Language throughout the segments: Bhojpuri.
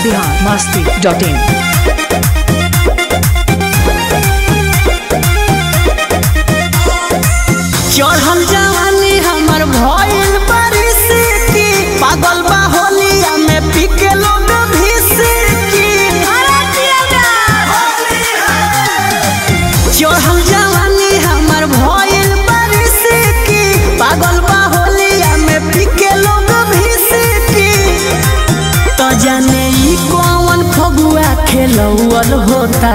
बिहार मस्ती डॉट इन चढ़ल जवानी हमर भइल परिस्थिति पागल बा होलिया में पीके लोग भिसिकी चढ़ल जवानी हमर भइल परिस्थिति पागल बा होलिया में पीके लोग भिसिकी तो जाने ई कौन फगुआ खेलौल होता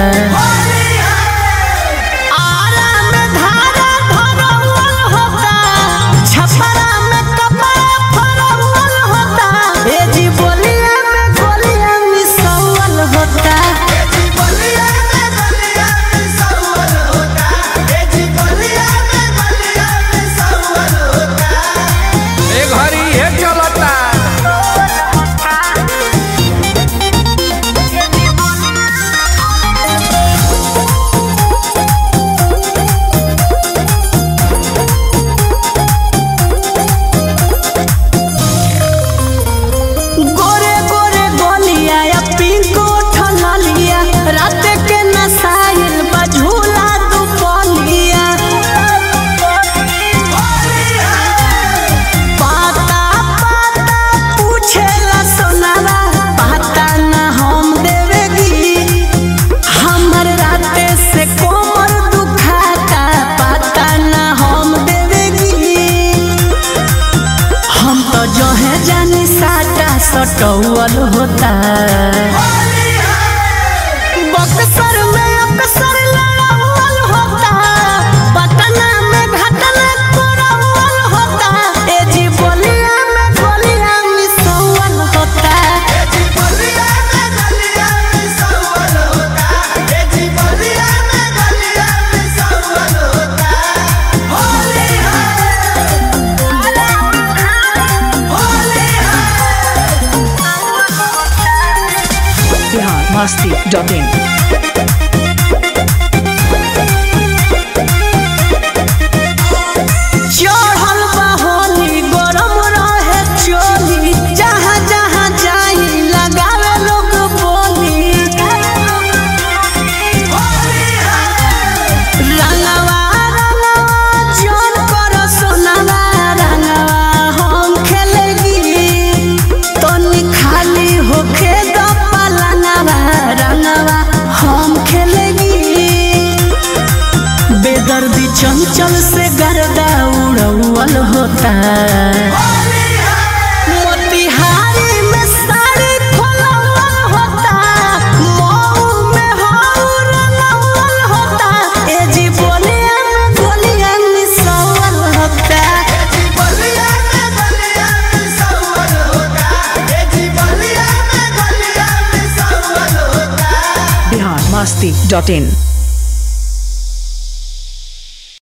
आरा में धारा धरौल होता छपरा में कपड़ा फरौल होता ए जी बोलिया में गोलिया मिसौल होता ए घड़ी हे चलता गोरे गोरे गोलिया या पिंको ठनलिया रात के नसाइल बझूला दुपलिया पाता पाता पूछेला सोनारा पाता ना हम देवेगी हमर राते से कोमर दुखाता पाता ना हम देवेगी हम तो जो है जानी साटा सटौल होता बक्सर में अक्सर लड़ौल होता पटना में घटना करौल होता ए जी बोलिया में गोलिया मिसौल होता बिहार मस्ती डॉट इन चढ़ल बा होली गरम रहे चोली जहाँ जहाँ जाई लगावे लोग बोली रंगवा रंगवा जोन करो सोनावा रंगवा हम खेलेगी तनी खाली होखे द पलंगवा रंगवा हम खेलेगी बेदर्दी चंचल से गर्दा उड़ौल होता मोतिहारी में साड़ी खोलौल होता मऊ में हऊ रंगौल होता ए जी बोलिया में गोलिया मिसौल होता बिहार मस्ती डॉट इन